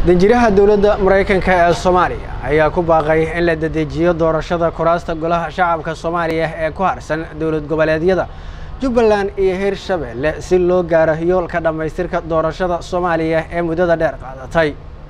danjiraha dowladda maraykanka ee soomaaliya ayaa ku baaqay in la dedejiyo doorashada kuraasta golaha shacabka soomaaliya ee ku harsan dowlad goboleedyada jubbaland iyo hirshabelle si loo gaaro yoolka dhammaystirka doorashada soomaaliya ee muddada dheer qaadatay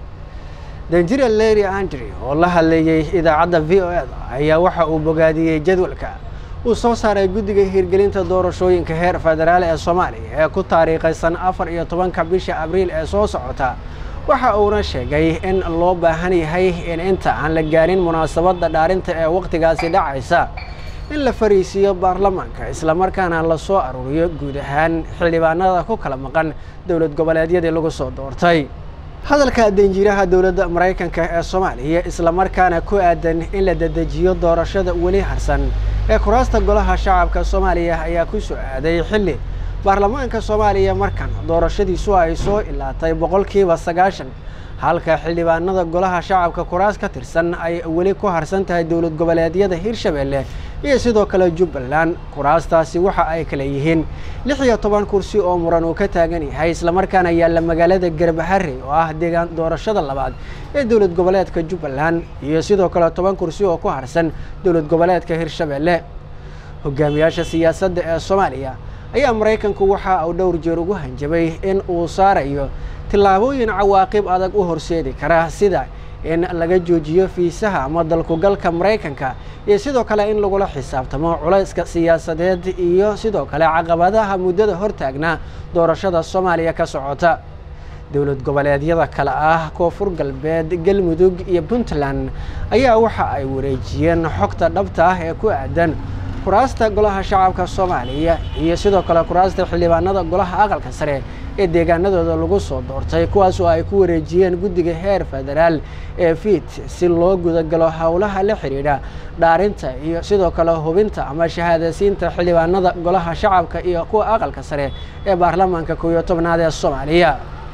danjira leri andri oo la hadleeyey idaacadda v o eda ayaa waxa uu bogaadiyey jadwalka uu soo saaray guddiga hirgelinta doorashooyinka heer federaal ee soomaaliya ee ku taariikhaysan afar iyo tobanka bisha abriil ee soo socota waxa uuna sheegay in loo baahan yahay in inta aan la gaarin munaasabadda dhaarinta ee wakhtigaasi dhacaysa in la fariisiiyo baarlamaanka islamarkaana la soo aruuriyo guud ahaan xildhibaanada ku kala maqan dowlad goboleedyadii lagu soo doortay hadalka danjiraha dowladda maraykanka ee soomaaliya islamarkaana ku aadan in la dedejiyo doorashada weli harsan ee kuraasta golaha shacabka soomaaliya ayaa ku soo aaday xilli baarlamaanka soomaaliya markan doorashadiisu ay soo ilaatay boqolkiiba sagaashan halka xildhibaanada golaha shacabka kuraas ka tirsan ay weli ku harsan tahay dowlad goboleedyada hirshabelle iyo sidoo kale jubbaland kuraastaasi waxa ay kale yihiin lix iyo toban kursi oo muran uu ka taagan yahay islamarkaana yaalla magaalada garbaharre oo ah deegaan doorashada labaad ee dowlad goboleedka jubbaland iyo sidoo kale toban kursi oo ku harsan dowlad goboleedka hirshabelle hogaamiyaasha siyaasadda ee soomaaliya ayaa maraykanku waxa uu dhowr jeer ugu hanjabay in uu saarayo tillaabooyin cawaaqib adag u horseedi kara sida in laga joojiyo fiisaha ama dalkugalka maraykanka iyo sidoo kale in lagula xisaabtamo culayska siyaasadeed iyo sidoo kale caqabadaha muddada hortaagnaa doorashada soomaaliya ka socota dowlad goboleedyada kale ah koonfur galbeed galmudug iyo puntland ayaa waxa ay wareejiyeen xogta dhabta ah ee ku aadan kuraasta golaha shacabka soomaaliya iyo sidoo kale kuraasta xildhibaanada golaha aqalka sare ee deegaanadooda lagu soo doortay kuwaas oo ay ku wareejiyeen guddiga heer federaal ee fiit si loo gudagalo howlaha la xidhiidha dhaarinta iyo sidoo kale hubinta ama shahaadaysiinta xildhibaanada golaha shacabka iyo kuwa aqalka sare ee baarlamaanka kow iyo tobnaad ee soomaaliya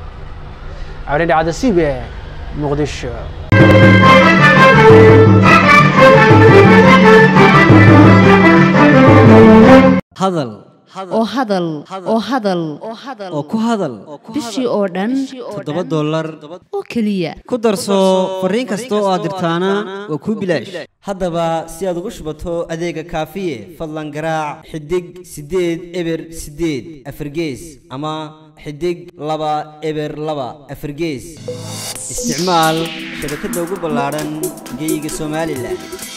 cabdidhacda c b e muqdisho hadal oo hadal oo hadal oo ku hadal bishii oo dhan toddoba dollar oo keliya ku darso fariin kasta oo aad dirtaana waa kuu bilaash haddaba si aad ugu shubato adeega kaafiye fadlan garaac xidig siddeed eber siddeed afargees ama xidig laba eber laba afargees isticmaal shabakadda ugu ballaadhan geeyiga somalilan